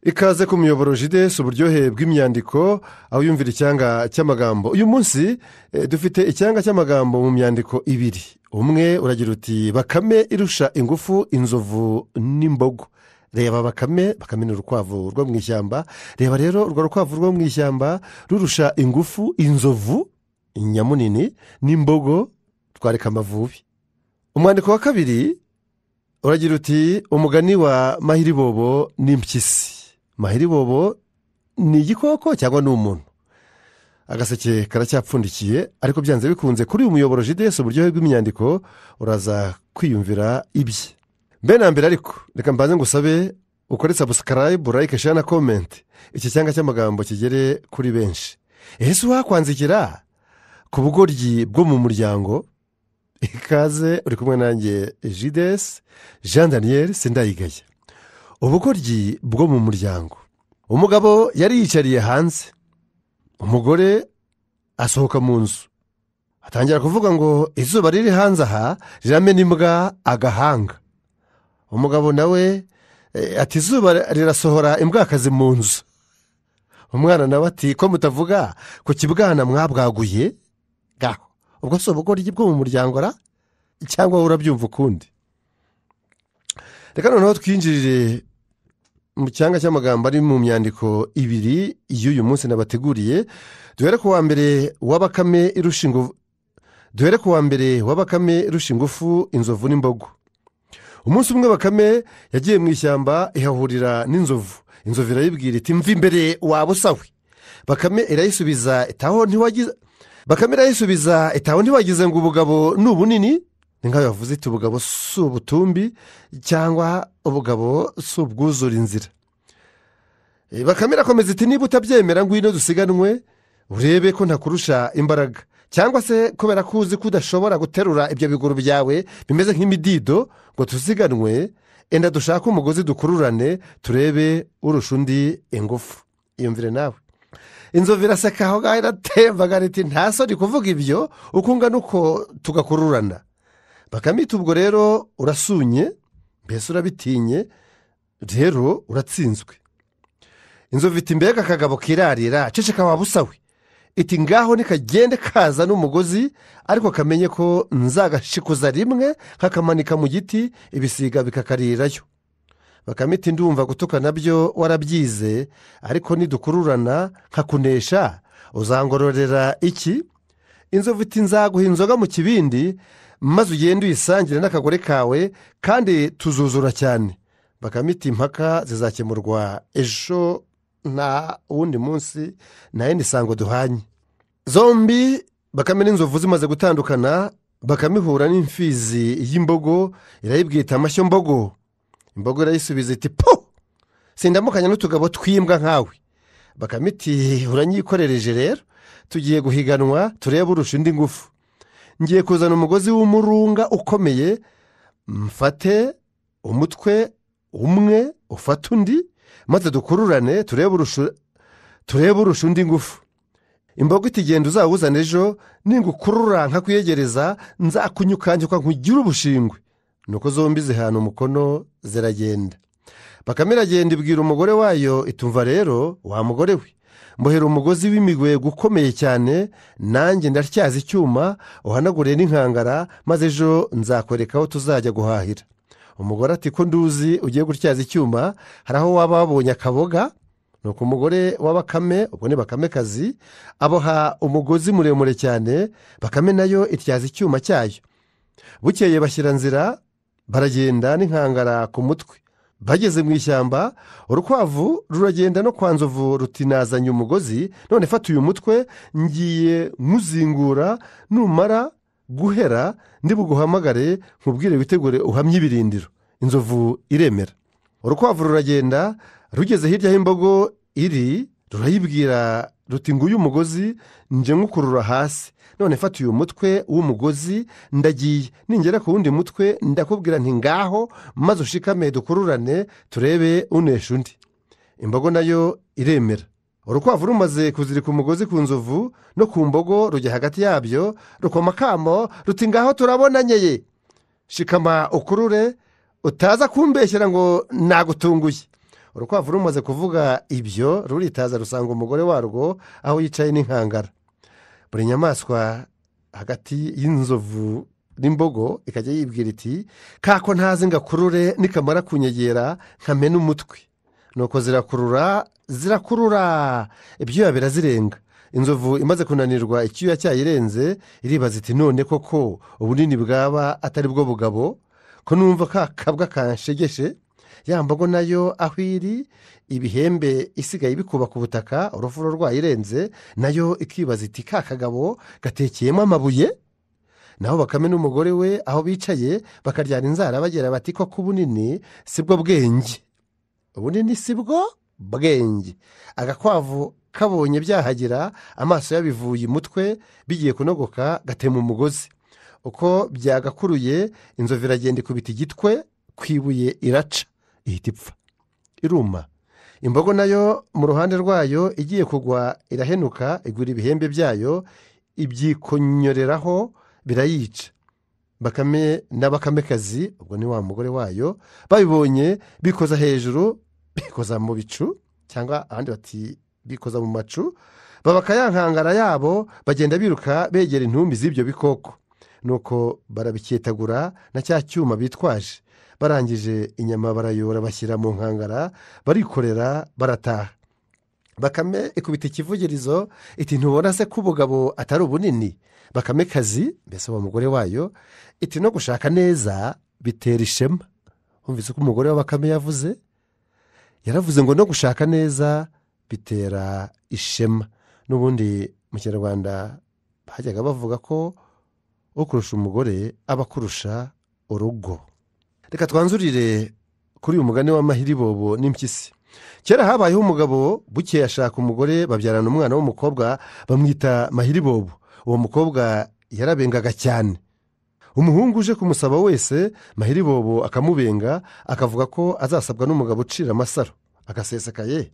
ikaze ku muyoboro jide si uburyohe bw'imyandiko aho yumvira icyanga cy'amagambo uyu munsi eh, dufite icyanga cy'amagambo mu myandiko ibiri umwe uragira uti bakame irusha ingufu inzovu n'imbogo reba bakame bakame ni urukwavu rwo mu ishyamba reba rero urwo rukwavu rwo mu ishyamba rurusha ingufu inzovu nyamunini n'imbogo twareka amavubi umwandiko wa kabiri uragira uti umugani wa mahiribobo n'impyisi mahiribobo ni igikoko cyangwa ni umuntu agaseke karacyapfundikiye ariko byanze bikunze kuri uyu muyoboro jidesi uburyohe bw'imyandiko uraza kwiyumvira ibye mbere na mbere ariko reka mbanze ngusabe ukore sabusikarayibu layike share na komenti iki cyanga cy'amagambo kigere kuri benshi ese wakwandikira ku bugoryi bwo mu muryango ikaze uri kumwe nanjye jidesi jean daniel sindayigaya ubugoryi bwo mu muryango umugabo yari yicariye hanze umugore asohoka mu nzu atangira kuvuga ngo izuba riri hanze aha riramena imbwa agahanga umugabo nawe eh, ati izuba rirasohora imbwakazi mu nzu umwana nawe ati ko mutavuga ku kibwana mwabwaguye gaho ubwo si ubugoryi bwo mu muryango ra cyangwa wowe urabyumva ukundi reka noneho twinjirire mu cyanga cy'amagambo ari mu myandiko ibiri y'uyu munsi nabateguriye duhere ku wa mbere wa bakame irusha ingufu duhere ku wa mbere wa bakame irusha ingufu inzovu n'imbogo umunsi umwe bakame yagiye mu ishyamba ihahurira n'inzovu inzovu irayibwira iti mva imbere waba usawe bakame irayisubiza itaho ntiwagize bakame irayisubiza itaho ntiwagize ngo ubugabo ni ubunini ni nkaho yavuze iti ubugabo si ubutumbi cyangwa ubugabo si ubwuzura inzira Eh, bakame irakomeza iti niba utabyemera ngwino dusiganwe urebe ko ntakurusha imbaraga cyangwa se kubera ko uzi ko udashobora guterura ibyo biguru byawe bimeze nk'imidido ngo tusiganwe enda dushake umugozi dukururane turebe urusha undi ingufu iyumvire nawe inzovu iraseka aho ngaho iratembagara iti nta soni kuvuga ibyo uko ungana uko tugakururana bakamita ubwo rero urasunye mbese urabitinye rero uratsinzwe inzovu iti mbega akagabo kirarira ceceka waba usawe iti ngaho nikagende kaza n'umugozi ariko kamenye ko nzagashikuza rimwe kakamanika mu giti ibisiga bikakarirayo bakame iti ndumva gutuka nabyo warabyize ariko nidukururana nkakunesha uzangororera iki inzovu iti nzaguha inzoga mu kibindi maze ugende uyisangire n'akagore kawe kandi tuzuzura cyane bakame iti impaka zizakemurwa ejo nta wundi munsi nta yindi sango duhanye zombi bakame n'inzovu zimaze gutandukana bakame ihura n'imfizi y'imbogo irayibwira iti amashyo mbogo imbogo irayisubiza iti po sindamukanya n'utugabo tw'imbwa nkawe bakame iti uranyikorereje rero tugiye guhiganwa turebe urusha indi ngufu ngiye kuzana umugozi w'umurunga ukomeye mfate umutwe umwe ufate undi maze dukururane turebe urusha turebe urusha undi ngufu imbogo itigenda uzawuzana ejo ningukurura nkakwiyegereza nzakunyukanyuka nkugire ubushingwe nuko zombi zihana umukono ziragenda bakame iragenda ibwira umugore wayo itumva rero wa mugore we mbohera umugozi w'imigwego ukomeye cyane nanjye ndatyaza icyuma uhanagure n'inkangara maze ejo nzakwereka aho tuzajya guhahira umugore ati ko nduzi ugiye gutyaza icyuma hari aho waba wabonye akaboga ni uko umugore wa bakame ubwo ni bakamekazi aboha umugozi muremure cyane bakame nayo ityaza icyuma cyayo bukeye bashyira nzira baragenda n'inkangara ku mutwe bageze mu ishyamba urukwavu ruragenda no kwa nzovu ruti nazanye umugozi none fata uyu mutwe ngiye nkuzingura numara guhera ndibuguhamagare nkubwire witegure uhamye ibirindiro inzovu iremera urukwavu ruragenda rugeze hirya y'imbogo iri rurayibwira ruti nguyu umugozi nje nkukurura hasi none fata uyu mutwe w'umugozi ndagiye ningera ku wundi mutwe ndakubwira nti ngaho maze ushikame dukururane turebe unesha undi imbogo nayo iremera urukwavu rumaze kuzirika umugozi ku nzovu no ku mbogo rujya hagati yabyo rukoma akamo ruti ngaho turabonanyeye shikama ukurure utaza kumbeshyera ngo nagutunguye urukwavu rumaze kuvuga ibyo ruritaza rusanga umugore warwo aho yicaye n'inkangara buri nyamaswa hagati y'inzovu n'imbogo ikajya yibwira iti kako ntazi ngakurure nikamara kunyegera nkamena umutwe nuko zirakurura zirakurura ibyuya birazirenga inzovu imaze kunanirwa icyuya cyayirenze iribaza iti none koko ubunini bwaba atari bwo bugabo ko numva ka kabwa kanshegeshe ya mbogo nayo aho iri ibihembe isigaye bikuba ku butaka urufuro rwayirenze nayo ikibaza iti ka kagabo gatekeyemo amabuye naho bakame n'umugore we aho bicaye bakaryana inzara bagira bati koko ubunini si bwo bwenge ubunini si bwo bwenge agakwavu kabonye byahagira amaso yabivuye umutwe bigiye kunogoka gatema umugozi uko byagakuruye inzovu iragenda ikubita igitwe ku ibuye iraca ihita ipfa iruma imbogo nayo mu ruhande rwayo igiye kugwa irahenuka igura ibihembe byayo ibyikonyoreraho birayica bakame n'abakamekazi ubwo ni wa mugore wayo babibonye bikoza hejuru bikoza mu bicu cyangwa abandi bati bikoza mu macu babaka ya nkangara yabo bagenda biruka begera intumbi z'ibyo bikoko nuko barabiketagura na cya cyuma bitwaje barangije inyama barayora bashyira mu nkangara barikorera barataha bakame ikubita ikivugirizo iti ntubona se ko ubugabo atari ubunini bakame kazi mbese uwo mugore wayo iti no gushaka neza bitera ishema wumvise ko umugore wa bakame yavuze yaravuze ngo no gushaka neza bitera ishema n'ubundi mu kinyarwanda bajyaga bavuga ko ukurusha umugore aba akurusha urugo reka twanzurire kuri uyu mugani w'amahiribobo n'impyisi kera habayeho umugabo bukeye ashaka umugore babyarana umwana w'umukobwa bamwita mahiribobo uwo mukobwa yarabengaga cyane umuhungu uje kumusaba wese mahiribobo akamubenga akavuga ko azasabwa n'umugabo ucira amasaro agasesekaye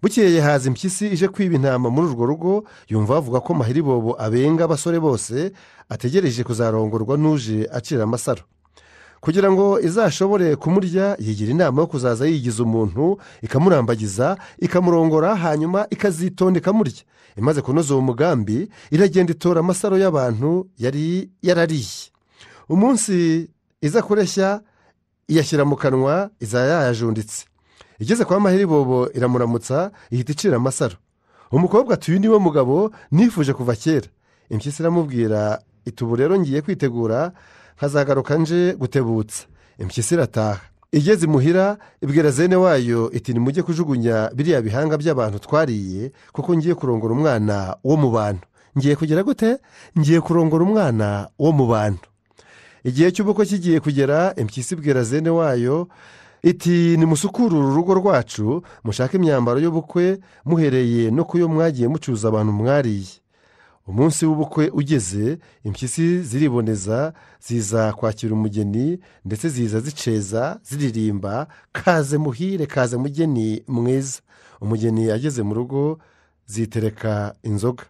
bukeye haza impyisi ije kwiba intama muri urwo rugo yumva bavuga ko mahiribobo abenga abasore bose ategereje kuzarongorwa n'uje acira amasaro kugira ngo izashobore kumurya yigira inama yo kuzaza yigiza umuntu ikamurambagiza ikamurongora hanyuma ikazitonda ikamurya imaze kunoza uwo mugambi iragenda itora amasaro y'abantu yari yarariye umunsi iza kureshya iyashyira mu kanwa iza yayajunditse igeze kwa mahiribobo iramuramutsa ihita icira amasaro umukobwa atuye niwe mugabo nifuje kuva kera impyisi iramubwira itubu rero ngiye kwitegura hazagaruka nje gutebutsa impyisi irataha igeze imuhira ibwira zene wayo iti nimujye kujugunya biriya bihanga by'abantu twariye kuko ngiye kurongora umwana wo mu bantu ngiye kugera gute ngiye kurongora umwana wo mu bantu igihe cy'ubukwe kigiye kugera impyisi ibwira zene wayo iti nimusukure uru rugo rwacu mushake imyambaro y'ubukwe muhereye no ku yo mwagiye mucuruza abantu mwariye umunsi w'ubukwe ugeze impyisi ziriboneza ziza kwakira umugeni ndetse ziza ziceza ziririmba kaze muhire kaze mugeni mwiza umugeni ageze mu rugo zitereka inzoga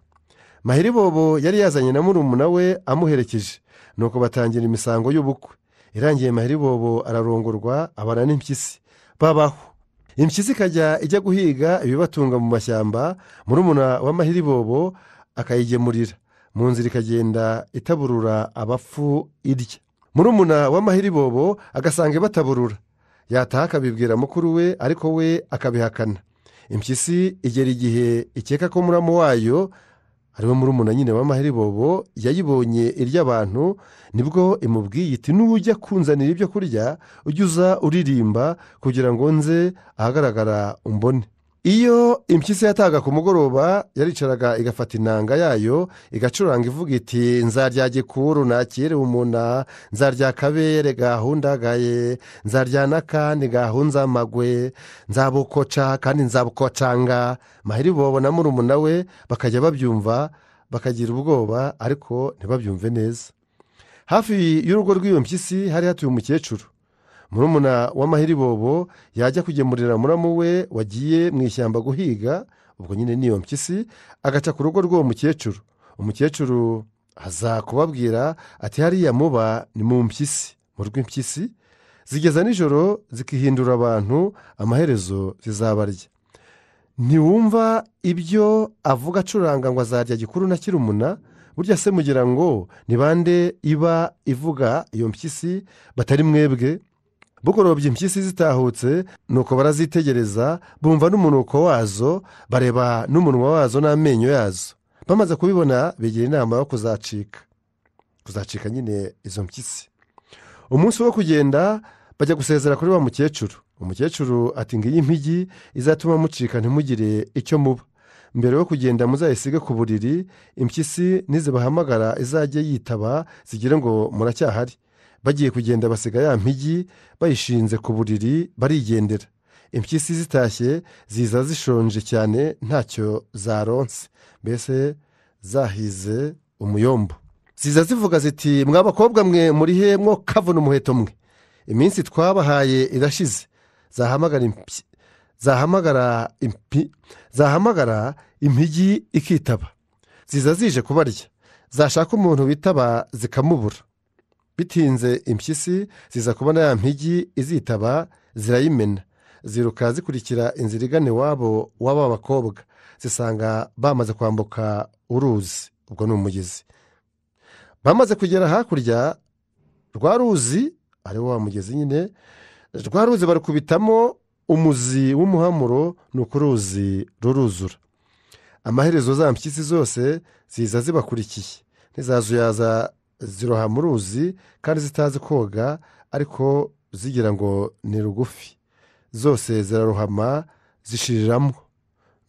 mahiribobo yari yazanye na murumuna we amuherekeje nuko batangira imisango y'ubukwe irangiye mahiribobo ararongorwa abana n'impyisi babaho impyisi ikajya ijya guhiga ibibatunga mu mashyamba murumuna wa mahiribobo akayigemurira mu nzira ikagenda itaburura abapfu irya murumuna w'amahiribobo agasanga ibataburura yataha akabibwira mukuru we ariko we akabihakana impyisi igera igihe ikeka ko muramu wayo ariwe murumuna nyine w'amahiribobo yayibonye irya abantu nibwo imubwiye iti n'ujya kunzanira ibyo kurya ujye uza uririmba kugira ngo nze ahagaragara umbone iyo impyisi yataga ku mugoroba yaricaraga igafata inanga yayo igacuranga ivuga iti nzarya gikuru nakire umuna nzarya kabere gahundagaye nzarya n'akandi gahunza amagwe nzabukoca kandi nzabukocanga mahiribobo na murumuna we bakajya babyumva bakagira ubwoba ariko ntibabyumve neza hafi y'urugo rw'iyo mpyisi hari hatuye umukecuru murumuna w'amahiribobo yajya kugemurira muramu we wagiye mu ishyamba guhiga ubwo nyine n'iyo mpyisi agaca ku rugo rw'uwo mukecuru umukecuru aza kubabwira ati hariya muba ni mu mpyisi mu rw'impyisi zigeza nijoro zikihindura abantu amaherezo zizabarya ntiwumva ibyo avuga acuranga ngo azarya gikuru na kirumuna burya se mugira ngo ni bande iba ivuga iyo mpyisi batari mwebwe bukorobye impyisi zitahutse nuko barazitegereza bumva n'umunuko wazo bareba n'umunwa wazo n'amenyo yazo bamaze kubibona bigira inama yo kuzacika kuzacika nyine izo mpyisi umunsi wo kugenda bajya gusezera kuri wa mukecuru umukecuru ati ngiyi impigi izatuma mucika ntimugire icyo muba mbere yo kugenda muzayisige ku buriri impyisi nizibahamagara izajye yitaba zigire ngo muracyahari bagiye kugenda basiga ya mpigi bayishinze ku buriri barigendera impyisi zitashye ziza zishonje cyane ntacyo zaronse mbese zahize umuyombo ziza zivuga ziti mw'abakobwa mwe muri he mwo kavuna umuheto mwe iminsi twabahaye irashize zahamagara impyi zahamagara impi zahamagara impigi ikitaba ziza zije kubarya zashaka umuntu bitaba zikamubura bitinze impyisi ziza kubona ya mpigi izitaba zirayimena ziruka zikurikira inzira igana iwabo w'aba bakobwa zisanga bamaze kwambuka uruzi ubwo ni umugezi bamaze kugera hakurya rwa ruzi ariwo wa mugezi nyine rwa ruzi barukubitamo umuzi w'umuhamuro ni uko uruzi ruruzura amaherezo za mpyisi zose ziza zibakurikiye ntizazuyaza ziroha mu ruzi kandi zitazi koga ariko zigira ngo ni rugufi zose zirarohama zishiriramo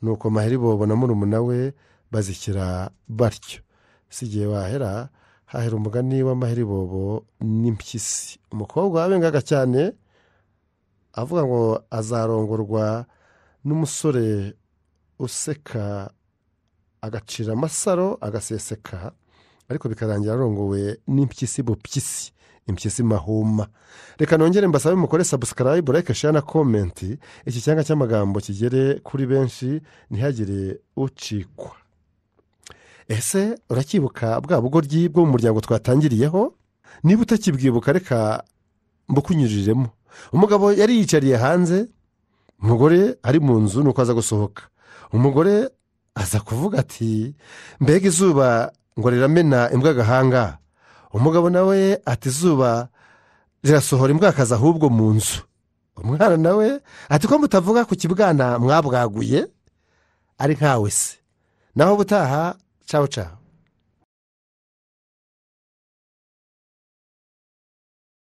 nuko maheribobo na murumuna we bazikira batyo si igihe wahera hahera umugani w'amaheribobo n'impyisi umukobwa wabengaga cyane avuga ngo azarongorwa n'umusore useka agacira amasaro agaseseka ariko bikarangira arongowe n'impyisi bupyisi impyisi mahuma reka nongere mbasabe mukore sabusikarayibu like share na komenti iki cyanga cy'amagambo kigere kuri benshi ntihagire ucikwa ese uracyibuka bwa bugoryi bwo mu muryango twatangiriyeho niba utakibwibuka reka mbukunyuriremo umugabo yari yicariye hanze umugore ari mu nzu nuko aza gusohoka umugore aza kuvuga ati mbega izuba ngo riramena imbwa agahanga umugabo nawe ati izuba rirasohora imbwakazi ahubwo mu nzu umwana nawe ati ko mutavuga ku kibwana mwabwaguye ari nkawe se naho ubutaha cawo cawo